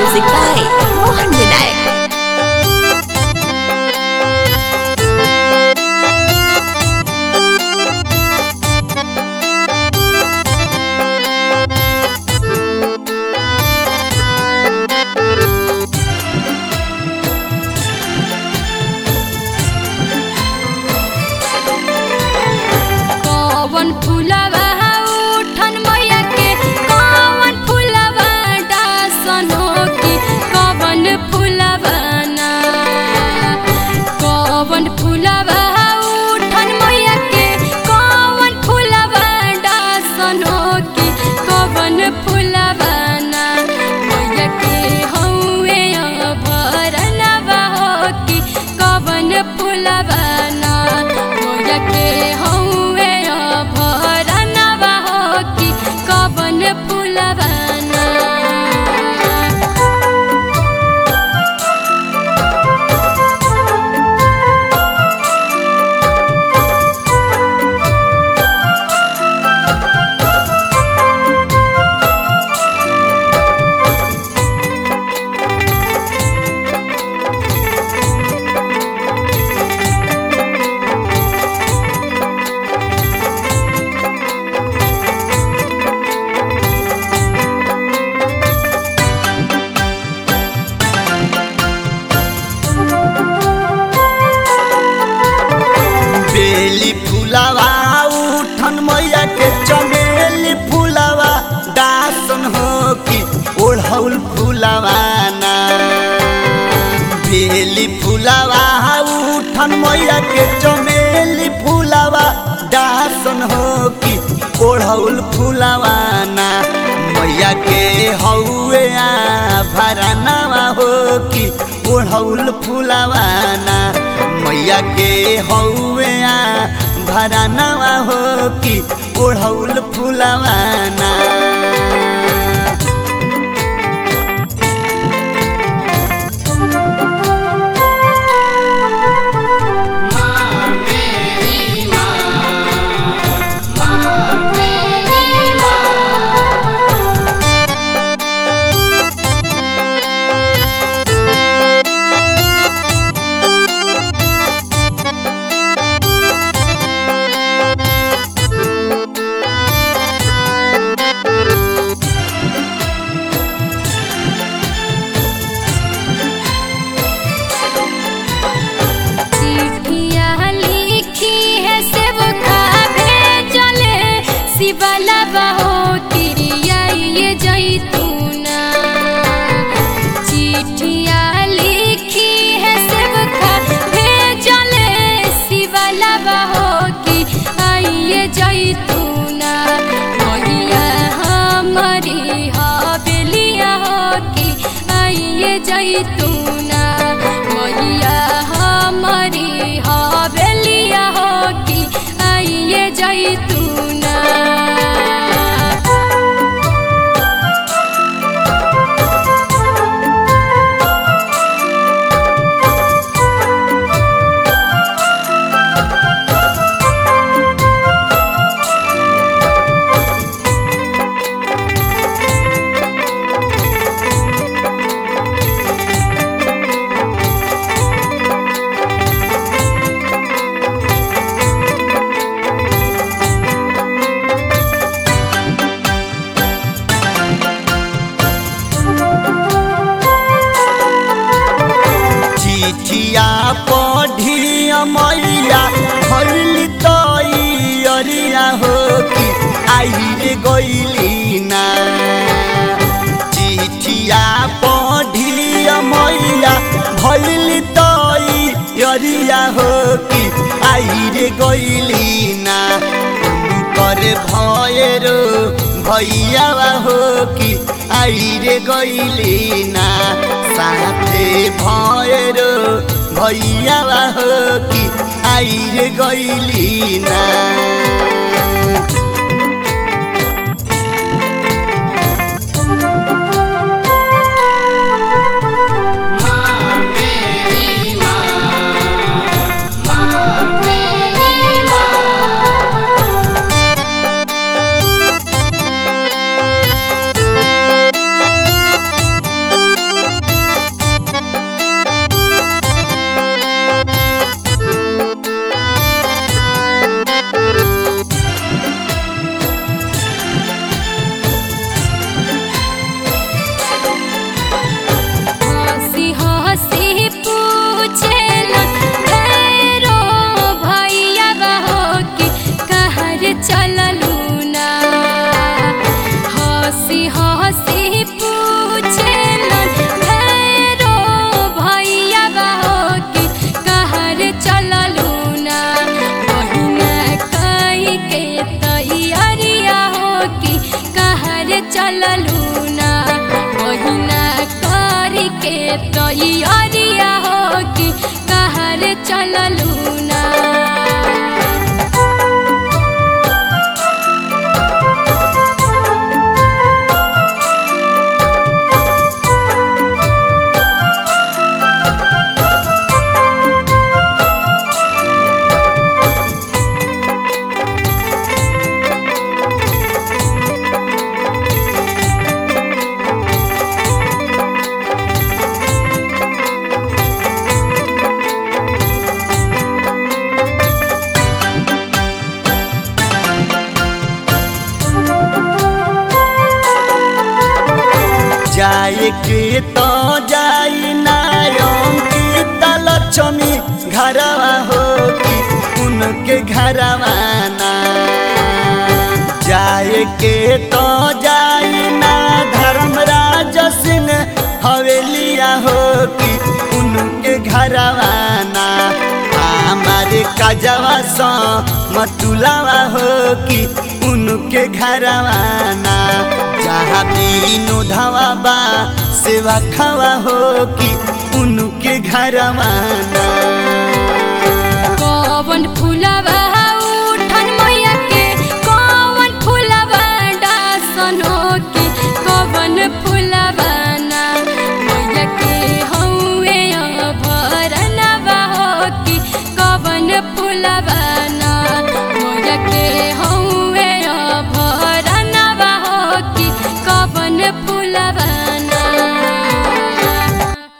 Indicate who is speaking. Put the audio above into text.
Speaker 1: Music by Mohan Vinayak.
Speaker 2: कौवन फुलवा उठन मैया के कौवन फुलवा डासनो की कौवन फुलवा ना कौवन फुलवा उठन मैया के कौवन फुलवा डासनो की कौवन फुलवा ना मैया के हौवे भरनवा हो की कौवन फुलवा ना मैया के हौवे भरनवा हो की कौवन फुलवा ना
Speaker 3: बेली फुलावा उठन मैया के चमेली फुलावा दासन हो कि ओढ़ौल फुलावा ना बेली फुलावा उठन मैया के चमेली फुलावा दासन हो कि ओढ़ौल फुलावा ना मैया के हौवे आ भरानावा हो कि ओढ़ौल फुलावा ना मैया के हौवे आ भरानावा हो कि ओढ़ौल फुलावा ना
Speaker 2: चिट्ठिया लिखी है सेवका भेजले शिवला बहो तिरिया ये जैतूना चिट्ठिया लिखी है सेवका भेजले शिवला बहो कि आइए जैतूना मैया हमारी हवेलिया हो कि आइए जैतूना मैया हमारी हवेलिया हो कि आइए जैतूना
Speaker 3: चिठिया पढ़िया मैया भरली तैयारिया हो कि आइले गइली ना चिठिया पढ़िया मैया भरली तैयारिया हो कि आइले गइली ना कर भयरो भैया हो कि आइरे गइली ना साथे भयरो भैया हो कि आइरे गइली ना
Speaker 2: तैयारिया हो कि कहर चललू ना
Speaker 3: जाए के तो जाई नायम की तलक्ष्मी घरवा हो कि उनके घरवा ना जाए के तो जाई ना धर्मराज सिंह हवेलिया हो कि उनके घरवा ना हमारे काजवा सा मतुलावा हो कि उनके घरवा ना जहाँ बीनो धावा बा सेवा खावा हो कि उनके घरवा ना